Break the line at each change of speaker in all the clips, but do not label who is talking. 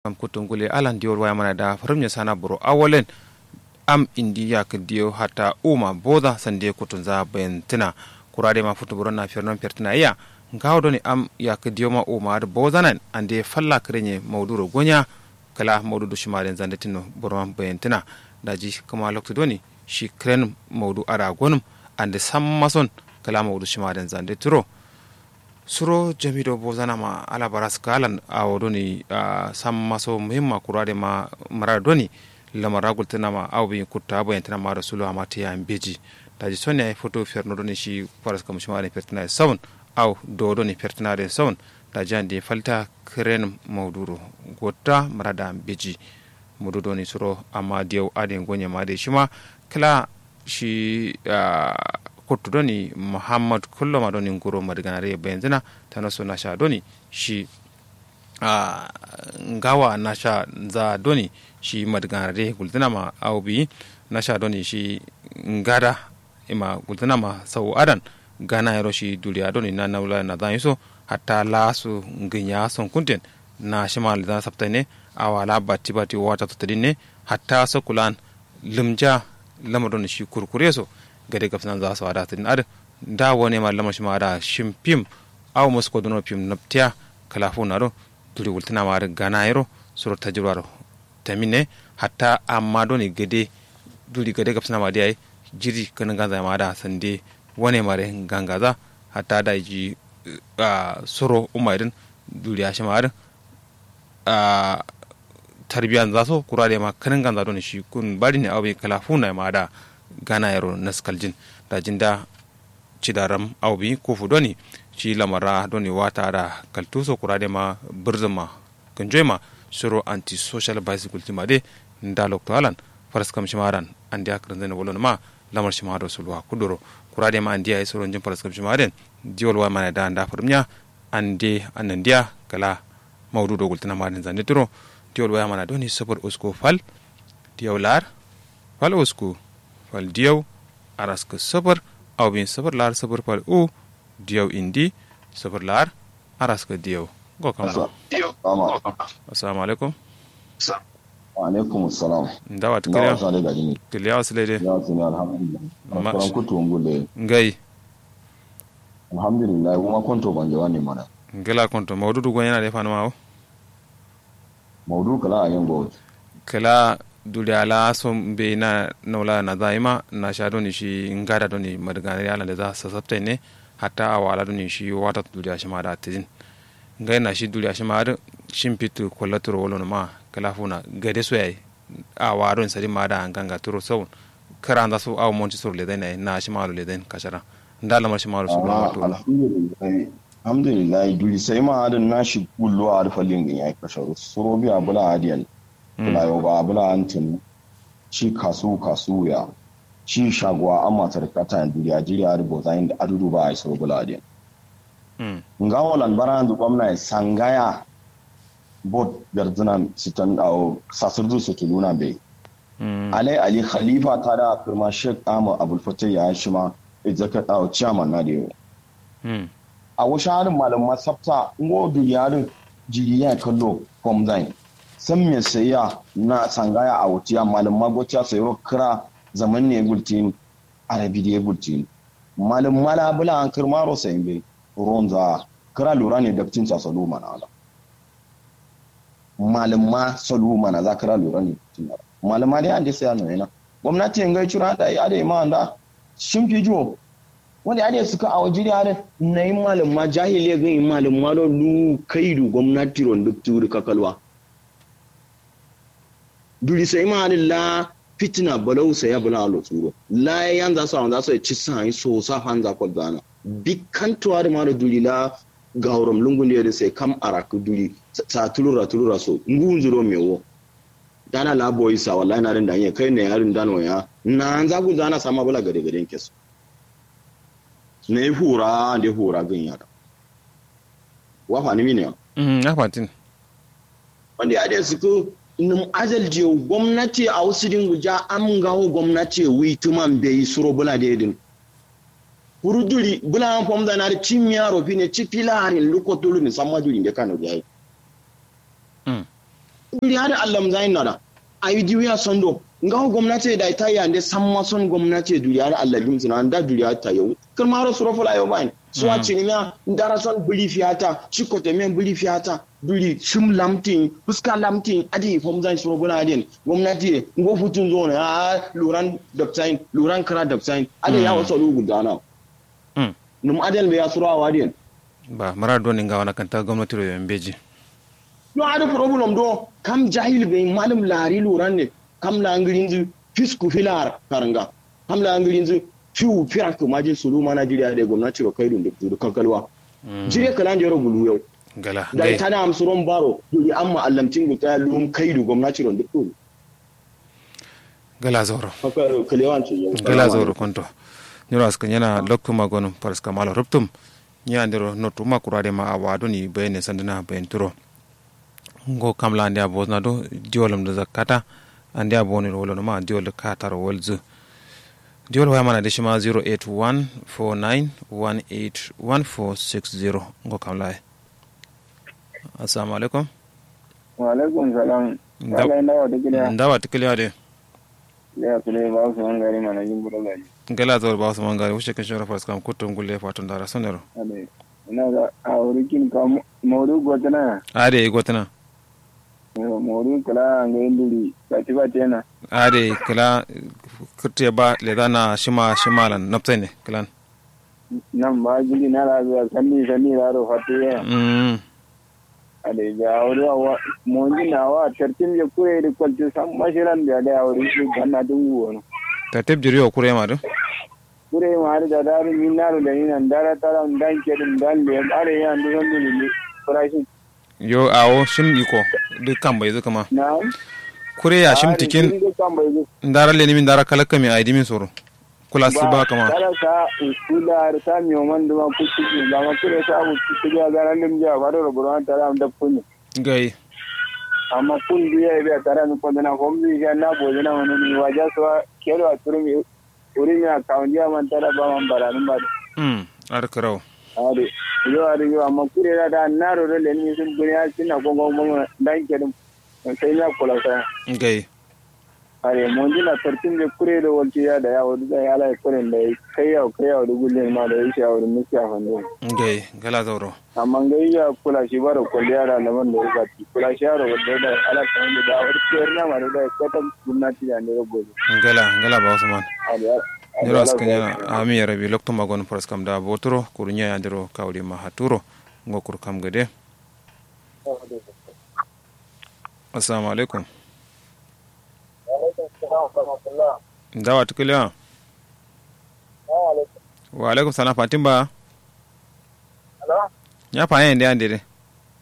kam kutungule alan diol waya mana da farum sana buro awolen am indiya ka diyo hata uma boda sande kutun za bentina kurade ma futu buro na firnon pertina iya ngawo doni am ya ka diyo ma uma da bozanan ande falla krenye mauduro gonya kala maududu shimaren zande tinno buro ma bentina daji kuma lokto doni shi kren maudu ara gonum ande sammason kala maudu shimaren zande turo suro jamido bozana ma ala baras kalan awo doni uh, samma so muhimma kurade ma mara doni lamara gultana ma awo bi kutta bo yantana ma rasulu ama tiya beji daji sonni ay photo ferno doni shi paras kam shimare pertina sawun aw do doni pertinare sawun daji ande falta kren mawduro gotta marada beji mudu doni suro amma diyaw ade gonya ma de shima kala shi uh, kottu doni muhammad kulloma doni nguro madiganare benzina tano so nasha doni shi uh, ngawa nasha za doni shi madiganare gultinama awbi nasha doni shi ngada ima gultinama sau adan gana yaro shi duliya doni na naula na zan so hatta lasu nginya son kunten na shimal da sabtane awala batti batti wata tutadin hatta sokulan limja lamadon shi kurkure so gade gafsan za su wada tin ad da wone ma lama shi ma da shim pim aw mos ko dono pim naptia kala fu na do turi wultina ma gana yero suro tajurwaro tamine hatta amma do ni gade duri gade gafsan ma dai jiri kan ganza ma da sande wone mare gangaza hatta da ji suro umarin duri shi ma a tarbiyan za so kurade ma kanin ganza do ni shi kun bari ne awe kala fu na ma da gana yaro naskaljin da jinda cidaram aubi kufu doni ci lamara doni wata da kaltuso kurade ma birzima kanjoima suro anti social bicycle tima de nda lokto alan faras kam shimaran andi akran zene wolon ma lamar shimado sulwa kudoro kurade ma andi ay suro njim faras kam shimaden diwol wa mana da nda farmnya ande anandiya kala mawdudo gultana ma den zande turo diwol wa mana doni sabor usko fal diwlar fal usko fal diyaw araska sabar aw bin sabar lar sabar fal u diyaw indi sabar lar araska diyaw go kam assalamu alaikum
wa alaikum assalam
ndawa tukriya kiliya wasilede
ya sini alhamdulillah
Ma-
kuran kutu ngule
ngai
alhamdulillah kuma konto ban jawani mana
ngela konto mawdudu go yana defa ma o
maudu kala a yin gowa
kala duli ala so be na nola na daima na sha doni shi ngada doni madgane ala da za sa sabta ne hatta awala doni shi wata duli a shima da tijin ngai na shi duli a shima da shin pitu kollaturo wolo ma kala funa gade so yayi a waron sari ma da ganga turo sawun kara da su aw monti sur le dai na shi ma le dai kashara ndala mar shi ma su ma to
alhamdulillah alhamdulillah duli sai ma adin na shi kullu a rufa lingin ya kasharu suro biya bula adiyan bula yau ba bula antin shi kasu kasu ya shi shagwa an matar kata yan duniya jiriya da bozayin da adudu ba a yi suro bula adiyan
mm
nga walan baran du gwamna sangaya bot garzina sitan awo sasirdu su tuluna bai
mm
alai ali khalifa ta da firma shek ama abul fatih ya shi ma izaka awo chairman na da yau
mm
a wasu harin malaman sabta ngo duniyarin jiriya kallo from zain san me sayya na sangaya a wutiya malaman gotiya sayo kira zaman ne gultin arabi da gultin malam mala bula an kirmaro sayin bai ronza kira lura ne da cin salu mana ala malam ma salu mana za kira lura ne malam ma dai an dai saya nuna gwamnati in gai cura da ya da ma da shin fi jo wanda ya suka a wajen yare na yi malam ma jahiliya ga yi malam ma don lu kaidu gwamnati ron duk turi kakalwa duri sai ma la fitina balau sai ya bula alo tsuro la yan za su awon za su ci sa yi so sa han za kwal zana bikan tuwa da mara duri la gauram lungun da yadda sai kam araku duri sa tulura tulura so ngun zuro mewo dana la boy sa wallahi na rin da yin kai ne yarin dano ya na an za ku zana sama bula gade gade kesu na yi hura da hura gan yara wafa ni mini
mm afatin
wanda ya da suku num azal je gwamnati a wasu din guja am gawo gwamnati wi tuman bai suro bula da yadin huruduri bula an fam da na da cin yaro fi ne ci filarin lokotulu ni samma duri da kanu yayi
mm
duri har allam zain nada ayi diwiya sondo ngaho gwamnati da ita ya ne san ma son gwamnati duri har allam zina da duri har ta yau kirma ro suro fula yau bain suwa cinima ndara son buli fiyata chikote men buli fiyata duri shim lamtin fuska lamtin adi fom zan suro buna adin gwamnati ngo futun zo ne a luran doctrine luran kara doctrine adi ya wasu lugu dana num adel be ya suro awadin
ba mara do ni ngawana kanta gwamnati ro yambeji
yo ada problem do kam jahil be malum lari luran ne kam la ngirinzu fisku filar karanga kam la ngirinzu fiu fiya ko maji sulu mana jiriya da gwamnati ro kaidun da kankalwa jire kalan jero bulu yau
gala
da ita da amsuron baro duri amma allamcin guta lum kaidu gwamnati ron duk
gala zoro
haka kalewan ce
gala zoro konto nyoro askan yana lokto magon paras kamalo ruptum nya ndiro notu ma kurade ma awado ni bayne sandana bayen turo ngo kamla ande abozna do diolam da zakata ande aboni wolo ma diol katar wolzu diol waya mana deshi ma 0814918160 ngo kamla assalamu alaikum
wa alaikum salam wala ndawa tikiliya
ndawa tikiliya de
ya tule ba su man gari mana jin buru gari
ngala zor ba su mangari wuce kan shora faras kam kutum gulle fatun dara sonero
ade ina ga a wurikin ka maudu gotana
ade gotana
maudu kala ga induri bati bati yana
ade kala kurte ba le dana shima shimalan naptene kalan
nan ba gidi na la ga sanni sanni la ro fatiye
mm
ade ga wuri wa monji na wa tartin je kure da kwalti san mashiran da da wuri shi ganna dungu wono
ta teb jiri o kure ma do
kure ma har da daru min naru da ni nan dara tara dan ke dum dan le are ya ndu zan ni farashi
yo awo shim iko duk kan bai zuka ma
na
kure ya shim tikin ndara le ni min dara kala kami ai dimin soro kula su ba kama
kala sa usula har sa mi o man duma kutti da ma kure sa bu kutti ga garan lim ja ba do buran tara am da kunni
gai
amma kun biya be tara mi ko na ko mi ga na bo na wani ni waja so kelo a turmi uri mi account ya man tara ba man baranin ba
mm ar karau
ade yo ade yo amma kure da da na ro le ni sun guri ya sina ko go mo dan ke dum sai na kula sa
gai
are mun na tartin da kure da walci ya da yawo da ya ala kuren da kai yau kai yau da gullin ma da yake yawo da miki a hannu
gai gala zauro
amma ga ya kula shi bara kulli yara da man da ya gati kula shi yaro da da ala kan da da wani kiyar na ma da da kata gwamnati da ne gobe
gala gala ba usman
are
ndiro askan yana ami ya rabi lokto magon paras kam da botoro kurunya ya ndiro kawli ma haturo ngokur kam gade assalamu alaikum dawa tukiliya wa alaikum salam fatin ba ya fanyen da yande de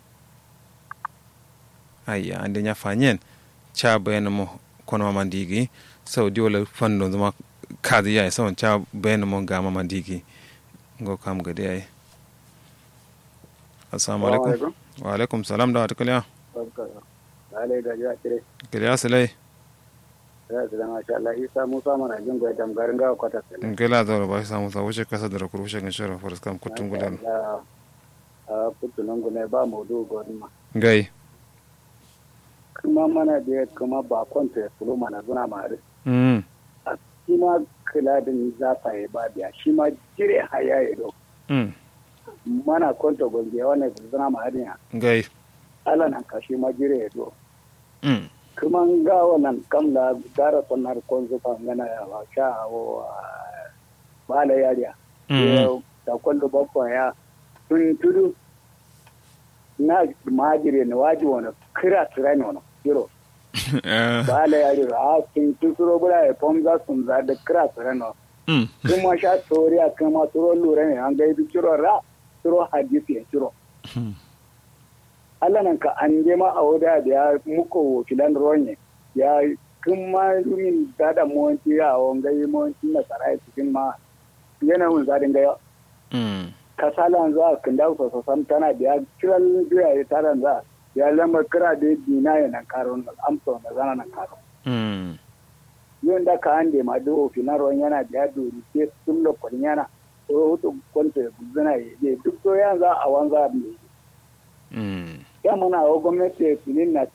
ayya ande ya fanyen cha bayan mo kono mama digi sau di wala fando zama kazi ya sau cha bayan mo ga mama digi ngo kam gade ai assalamu alaikum wa alaikum salam dawa tukiliya
ale ga ya kire
kiliya salai
ya da masha Allah Isa Musa mana jin goyi dam garin ga kwata sai
gela da ba samu sa wuce kasa da rakuru wuce kan shara faras kam kutun gudan
a kutunan gune ba mu do godin ma
gai
kuma mana da kuma ba kwanta ya fulo mana zuna mare
mm
a shi ma kula da ni za ta yi ba biya shi ma jire haya ya do
mm
mana kwanta gombe wannan zuna mare ya
gai
ala nan ka shi ma jire ya do
mm
kuma ga wannan kamla gara sonar konzo fa ngana ya ba sha o bala yariya
mm
da kwallo bakwa ya tun tudu na majire ne waji wani kira tura ne wani kiro bala yariya a tun tusuro bula ya pomza sun za da kira tura ne
mm
kuma sha tori a kuma turo lura ne an gaibi kiro ra turo hadisi ya kiro Allah nan ka an je ma a wuda da ya muko wakilan ronye ya kun ma min dada mawanci ya awon gai mawanci na sarai cikin ma yana mun zadin gaya
mm
kasalan za kan da so so sam tana da kiran duya ya taran za ya lamba kira da dina ya nan karon amsa na zana nan karon
mm
yin da ka ande ma do finaron yana da dori ke sun lokon yana to hutu kwanta ya guzuna ya je duk to yan za a wanza ne
mm
ya mana wa gwamnati ya filin na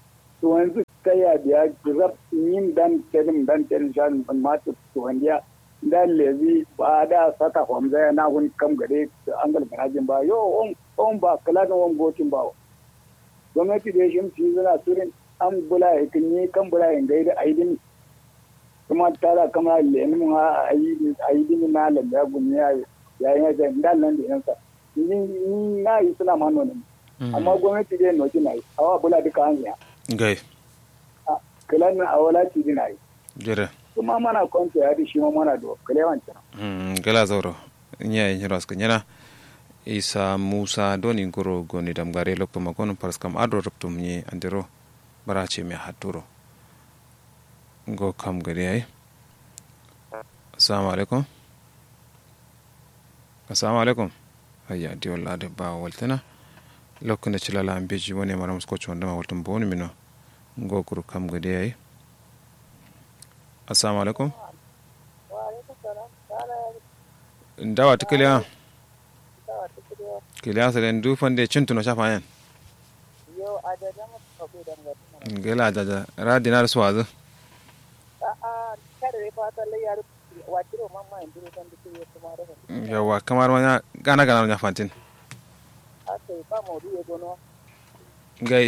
wanzu kai ya biya rab yin dan kelim dan kelim shan ma to wandiya dan lezi ba da sata homza ya na hun kam gare an gal garajin ba yo on on ba kala da on gotin ba gwamnati da shi ci zana turin an bula ya kinyi kan bula ya gaida aidin kuma tara kama lenin ha aidin na lalla gumi ya ya yi da dan nan da yansa ni ni na yi suna ma nonin amma gwamnati da noki na yi awa bula duka an ya
gai
kala na awala ci dina yi
jere
kuma mana kwanta ya di shi ma mana da kalewan ta
Mm, gala zauro nya yin ras nyana isa musa doni goro goni dam gare lokto magon pars kam ado ruptum ni andero barache me haturo go kam gari ai assalamu alaikum assalamu alaikum ayya di walla de ba waltana lokkunde cilala am beji woni maram sko chondama waltum boni mino go kuru kam gari ai assalamu alaikum ndawa ti kiliya kiliya selen du fande cintuno shafa yan
yo ajaja mu ko be dan ga
gela jaja ra dinar swazu
a a kare fa ta le yar watiro mamma en duro tan dike yo kuma da
yawa kamar wani gana gana nya fantin
a sai fa mo du go no
gai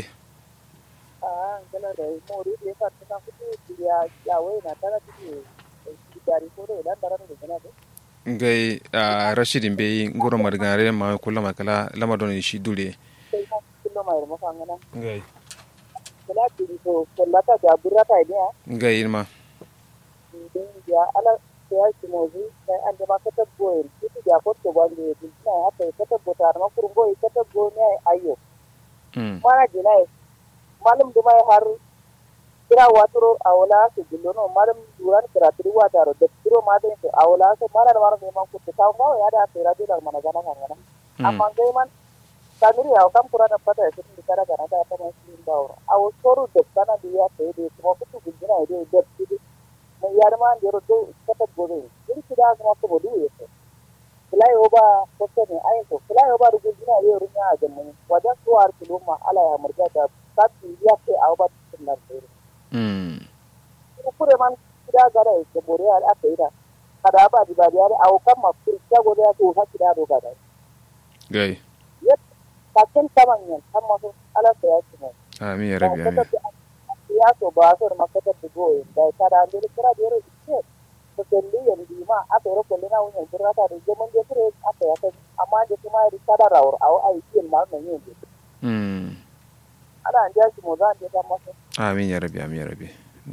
a ngala da mo du ye fa ta ku ti ya ya we na tara ti ki dari ko do dan tara ne kana
gai a rashidin bai ngoro margare ma kula makala lamadon shi dure
sai ma kilo mai mo fa ngana
gai
kala ti ko kala ta da burata ne
gai ma
din ya ala ya ki mo zu sai an da ma ka tabbo ki ya ko to ba ne din na haka ka tabbo ta ma kurgo ka tabbo ne ayo
mm
mana jinai malum da mai har kira waturo a wala su gillo no malum duran kira tiri wataro da tiro ma da to a wala su mana da mara neman ku ta ma ya da tira da mana gana gana amma dai man kamiri ya kam kura da fata su da kara gana da ta mai sin bawo a wo soru da kana da ya sai da kuma ku ku gina da da tiri mai yar ma da ro do kata gobe din kida kuma ko bodu ya ce fulai oba ko ne ai ko fulai oba da gina da ro nya ga mun wajen suwar kiloma ala ya murga da kati ya ce a oba cikin nan
mm
kure man kida gara ke bore al ateira kada ba di ba yare au kam ma kuri ta gore ya to hakki da doga da
gai
yet ka ken taman yan amma so ala ta ya ci mu
amin ya rabi amin
ya to ba so ma ka ta go da kada an dire kira dire ce to kelli yan di ma a to ko lina wani kira ta da zaman je kire a ta ya ta amma da kuma ya kada rawar au ai kin ma nan yin
mm
ana an ja ci mu za an je ta masa
amin ya rabi amin ya rabi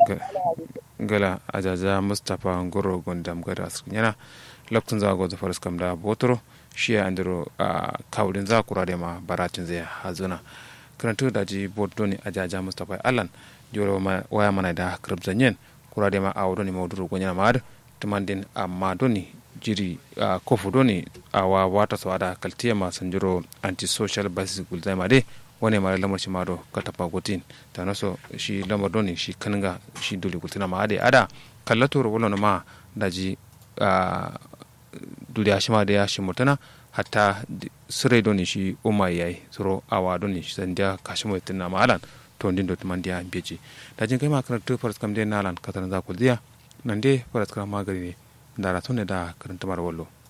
gala ajaja mustapha ngoro gondam gada yana loktun za go zafar kam da botoro shi ya andiro a kawulin za kura da ma baratin zai hazuna karantu da ji botoni ajaja mustapha allan joro waya mana da krab zanyen kura da ma a wudoni mauduru gonya ma da tumandin amma doni jiri a kofu doni a wa wata sawada kaltiya ma sanjiro anti-social basis gulzai ma dai wani mara lamar shi maro ka tafa gotin ta naso shi lamar doni shi kananga shi dole gultina ma ade ada kallato ro wala ma daji a duniya shi ma da ya shi mutana hatta sirai doni shi umma yayi suro awa doni shi sandiya kashi mo tinna ma alan to ndin do tumandiya beji dajin kai ma karatu faras kam de nalan katan za ku diya nan de faras kam magari ne da ratone da karanta mar wallo